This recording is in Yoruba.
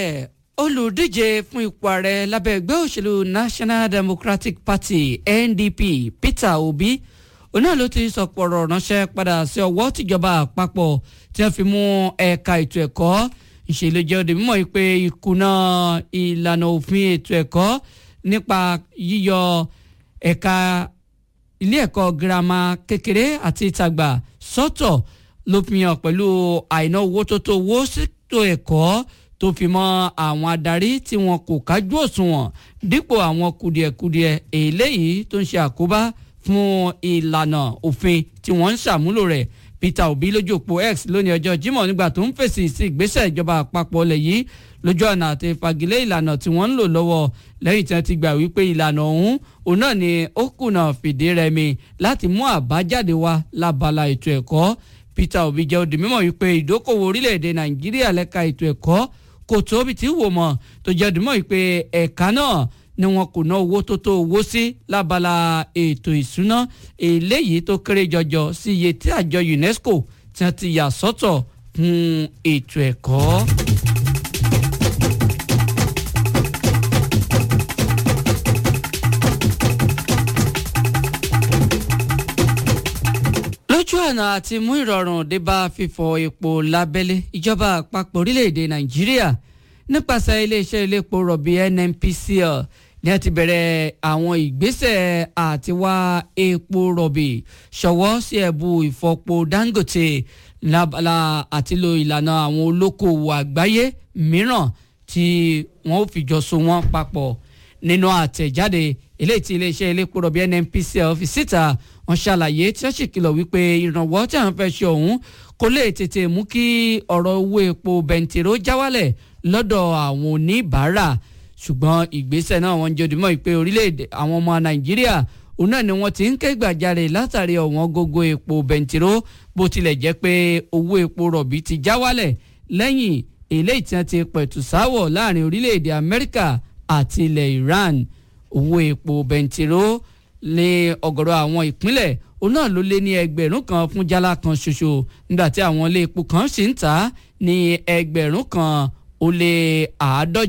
bẹ́ẹ̀ olùdíje fún ipò ààrẹ lábẹ́ ẹgbẹ́ òṣèlú National Democratic Party NDP Peter Obi òun náà ló ti sọ̀pọ̀ ọ̀rọ̀ ránṣẹ́ padà sí ọwọ́ tìjọba àpapọ̀ tí wọ́n fi mú ẹ̀ka ètò ẹ̀kọ́ ìṣèlú jẹ́ òde mímọ́ pé ìkùnà ìlànà òfin ètò ẹ̀kọ́ nípa yíyọ ẹ̀ka ilé ẹ̀kọ́ girama kékeré àti ìtagbà sọ́tọ̀ ló fi hàn pẹ̀lú àìná owó tó tó owó ṣètò ẹ̀kọ́ tó fi mọ́ àwọn adarí tí wọn kò kájú òṣùwọ̀n dípò àwọn kùdìẹ̀kudiẹ eléyìí tó ń ṣe àkóbá fún ìlànà òfin tí wọ́n ń ṣàmúlò rẹ̀ Peter Obi lójú òpó X lónìí ọjọ́ Jímọ̀ nígbà tó ń fèsì sí ìgbésẹ̀ ìjọba àpapọ̀ ilẹ̀ yìí lójú ọ̀nà àti fagilé ìlànà tí wọ́n ń lò lọ́wọ́ lẹ́yìn tí wọ́n ti gbà wípé ìlànà ọ̀hún òun náà ni ó kùnà fìdí rẹmi láti mú àbájáde wá lábala ètò ẹ̀kọ́ Peter Obi jẹ́ òdì mímọ̀ wípé ìdókòwò orílẹ̀-èdè Nàìjíríà lẹ́ka ètò ẹ̀kọ́ kò tóbi tí wò mọ̀ tó jẹ́ òdì mímọ̀ wípé ẹ̀ka náà ni wọn kò ná owó tó tó owó sí lábala ètò ìsúná eléyìí tó kéré jọjọ sí iye tí àjọ UNESCO tí wọ́n ti yà sọ́tọ̀ fún ètò ẹ̀kọ́. lójú ọ̀nà àti mú ìrọ̀rùn dé bá fífọ epo lábẹ́lé ìjọba àpapọ̀ orílẹ̀-èdè nàìjíríà nípasẹ̀ iléeṣẹ́ iléepo rọ̀bì NNPCL ní a ti bẹ̀rẹ̀ àwọn ìgbésẹ̀ àti wá epo rọ̀bì ṣọwọ́ sí ẹ̀bù ìfọpo Dangote lábala àti lo ìlànà àwọn olókoòwò àgbáyé mìíràn tí wọ́n ó fìjọ so wọ́n papọ̀ nínú àtẹ̀jáde eléyìí tí iléeṣẹ́ iléepo rọ̀bì NNPCL fi síta wọ́n ṣàlàyé tí wọ́n sì kìlọ̀ wípé ìrànwọ́ tí àwọn fẹ́ ṣe ọ̀hún kò lè tètè mú kí ọ̀rọ̀ owó epo bẹntiró já wálẹ̀ lọ́dọ̀ àwọn oníbàárà ṣùgbọ́n ìgbésẹ̀ náà wọ́n jẹ́ òdìmọ̀ ìpè orílẹ̀-èdè àwọn ọmọ nàìjíríà òun náà ni wọ́n ti ń ké gbàjarè látàrí ọ̀wọ́n gógó epo bẹntiró bó tilẹ̀ jẹ́ pé owó epo rọ̀bì ti já wálẹ̀ lẹ́yìn eléyìí tí wọ́n ti pẹ̀tù sáwọ̀ láàrin orílẹ̀-èdè amẹ́ríkà àti ilẹ̀ iran owó epo bẹntiró ní ọ̀gọ̀rọ̀ àwọn ìpínlẹ̀ òun náà ló lé ní ẹgbẹ̀rún kan fún jálá kan ṣoṣo nígbà tí àwọn ilé epo kan sì ń tà ní ẹgbẹ̀rún kan ó lé àádọ́jọ.